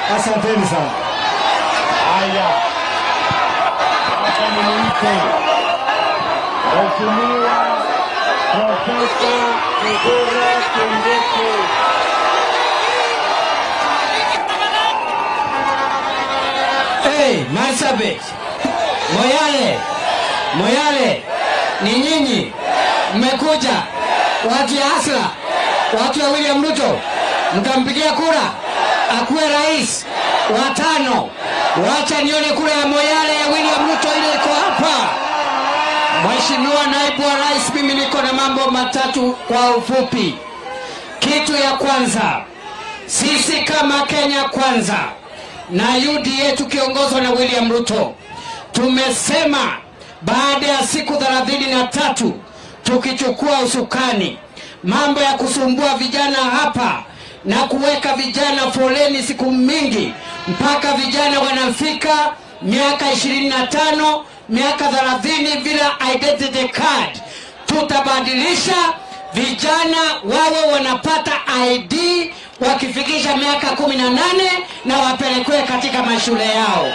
Asanteni sana. Haya, sasa nimwite Mheshimiwa Profesa Kithure Kindiki. Hey, Marsabit, Moyale, Moyale, ni nyinyi mmekuja, watu ya Asla, watu ya William Ruto, mtampigia kura akuwe rais wa tano. Wacha nione kura ya Moyale ya William Ruto ile iko hapa. Mheshimiwa naibu wa rais, mimi niko na mambo matatu kwa ufupi. Kitu ya kwanza, sisi kama Kenya Kwanza na UDA tukiongozwa na William Ruto tumesema baada ya siku thelathini na tatu tukichukua usukani, mambo ya kusumbua vijana hapa na kuweka vijana foleni siku mingi mpaka vijana wanafika miaka ishirini na tano miaka thelathini bila identity card, tutabadilisha vijana wawe wanapata ID wakifikisha miaka kumi na nane na wapelekwe katika mashule yao.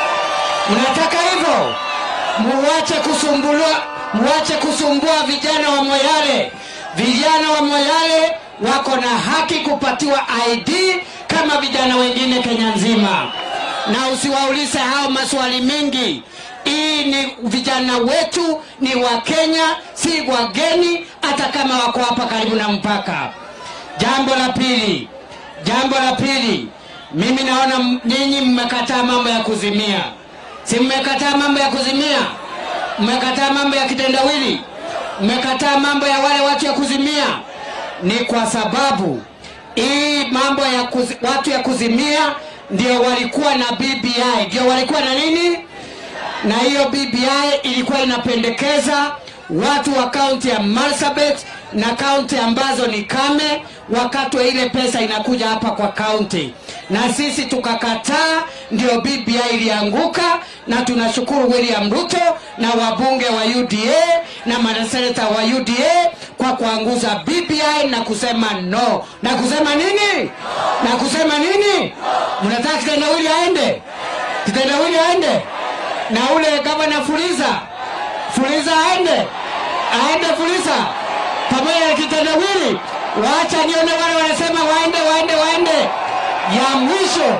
Mnataka hivyo? Muwache kusumbua, muwache kusumbua vijana wa Moyale. Vijana wa Moyale wako na haki kupatiwa ID kama vijana wengine Kenya nzima, na usiwaulize hao maswali mengi. Hii ni vijana wetu, ni wa Kenya, si wageni, hata kama wako hapa karibu na mpaka. Jambo la pili, jambo la pili, mimi naona m- ninyi mmekataa mambo ya kuzimia, si mmekataa mambo ya kuzimia? Mmekataa mambo ya kitendawili, mmekataa mambo ya wale watu ya kuzimia. Ni kwa sababu hii mambo ya kuzi, watu ya kuzimia ndio walikuwa na BBI, ndio walikuwa na nini? na hiyo BBI ilikuwa inapendekeza watu wa kaunti ya Marsabit na kaunti ambazo ni kame wakatwe ile pesa inakuja hapa kwa kaunti, na sisi tukakataa, ndio BBI ilianguka, na tunashukuru William Ruto na wabunge wa UDA na maseneta wa UDA kwa kuanguza BBI na kusema no. Na kusema nini? Na kusema nini? Mnataka kitendawili aende? Kitendawili aende? na ule gavana Fuliza, Fuliza aende, aende Fuliza pamoja na kitendawili. Waacha nione wale wanasema waende, waende, waende. Ya mwisho,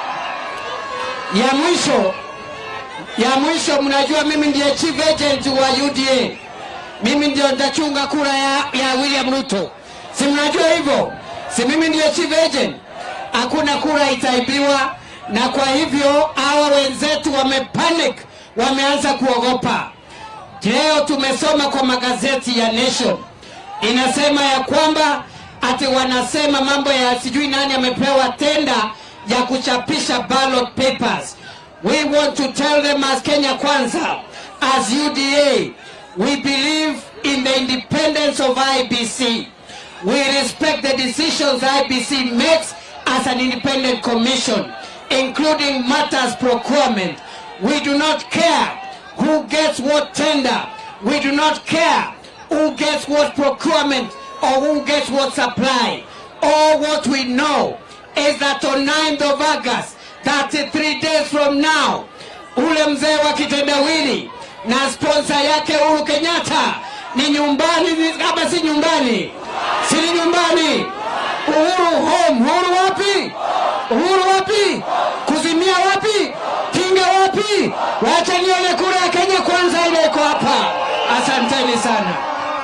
ya mwisho, ya mwisho, mnajua mimi ndiye chief agent wa UDA, mimi ndio nitachunga kura ya, ya William Ruto, si mnajua hivyo? Si mimi ndiye chief agent? Hakuna kura itaibiwa, na kwa hivyo hawa wenzetu wamepanic, wameanza kuogopa. Leo tumesoma kwa magazeti ya Nation inasema ya kwamba ati wanasema mambo ya sijui nani amepewa tenda ya kuchapisha ballot papers. We want to tell them as Kenya Kwanza, as UDA, we believe in the independence of IBC. We respect the decisions IBC makes as an independent commission, including matters procurement. We do not care who gets what tender. We do not care who gets what procurement or who gets what supply. All what we know is that on 9th of August, 33 days from now, ule mzee wa kitendawili na sponsor yake Uhuru Kenyatta ni nyumbani, ni- kama si nyumbani, si ni nyumbani. Uhuru home, Uhuru wapi? Uhuru wapi? Kuzimia wapi? Kinga wapi? Wacha nione kura ya Kenya kwanza ile iko hapa. Asanteni sana.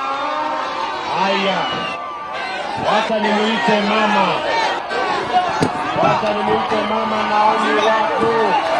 Haya, wacha nimuite mama, wacha nimuite mama Naomi wako